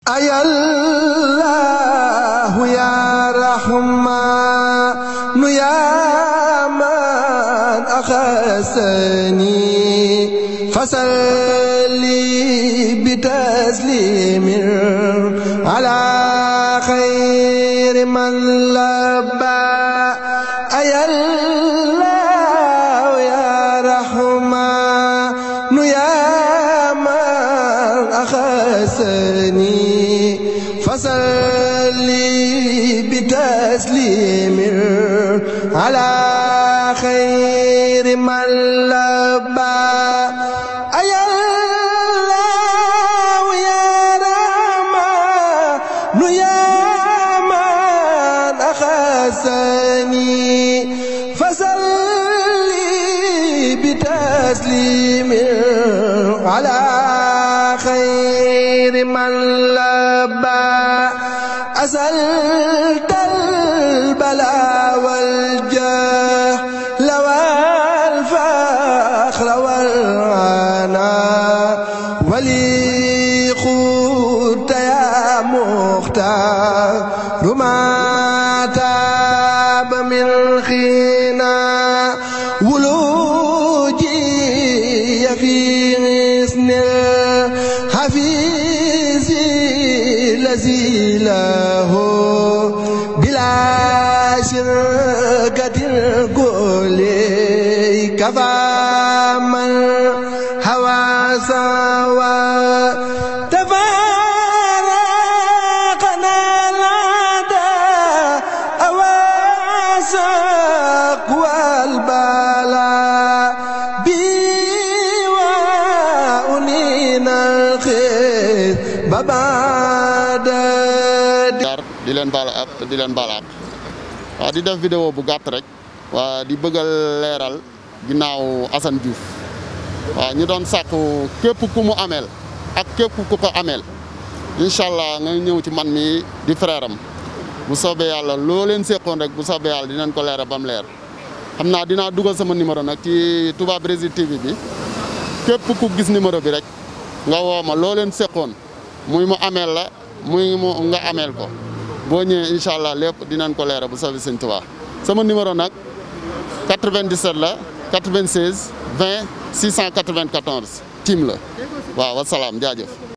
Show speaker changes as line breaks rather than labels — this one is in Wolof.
أيا الله يا رحمن يا من أخذني فصلي بتسليم على خير من لبى أيا الله يا رحمن يا من أخذني فصلي بتسليم على خير من لبى أيا الله يا رحمن يا من أخذني فصلي بتسليم على خير من لبى أسألت البلاء والجهل والفخر والعناء ولي خدت يا مختار ما تاب من خنا ولوجي في غصن الحفيظ الذي له بلا شركة الكل كفى من هوى سوى تفارقنا العدا أواسق والبلاء بيوانينا الخير ببعد
di leen baal ak di leen baal ak waaw di def vidéo bu gàtt rek waa di bëggal leeral ginnaaw Assane Diouf waaw ñu doon sàkku képp ku mu ameel ak képp ku ko ameel incha allah nga ñëw ci man mi di frère am bu soobee yàlla loo leen seqoon rek bu soobee yàlla dinañ ko leeral ba mu leer xam naa dinaa dugal sama numéro nag ci Touba Brésil TV bi képp ku gis numéro bi rek nga woo ma loo leen seqoon muy mu ameel la muy mu nga ameel ko boo ñëwee incha allah lépp dinañ ko leeral bu soobee sëñ Tuubaa sama numéro nag 97 la 96 20 694 tim la waaw wasalaam jaajëf.